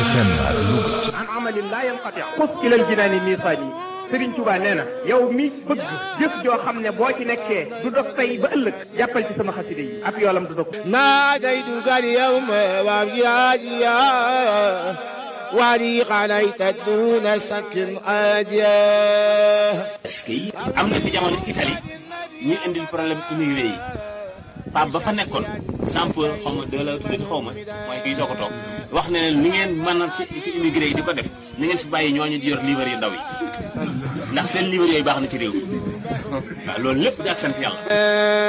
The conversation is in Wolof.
FM ak Louga an amalin laa yanqati xus ilal jinaani miisaani Sëriñ Tuubaa nee na yow mi bëgg jëf joo xam ne boo ci nekkee du dog tey ba ëllëg jàppal ci sama xaside yi ab yoolam du dog ناديتك اليوم وابجاديا ولي عليك دون سك عاديا est-ce que am na fi jamono Italie ñuy indil problème immigré yi Pape ba fa nekkoon Jean-Paul xaw ma de la tuddati xaw ma mooy kii soo ko toog wax ne ni ngeen mën a ci ci immigré yi di ko def ni ngeen fi bàyyi ñooñu di yor livre yu ndaw yi ndax seen livre yooyu baax na ci réew mi waaw loolu lépp di ak sant yàlla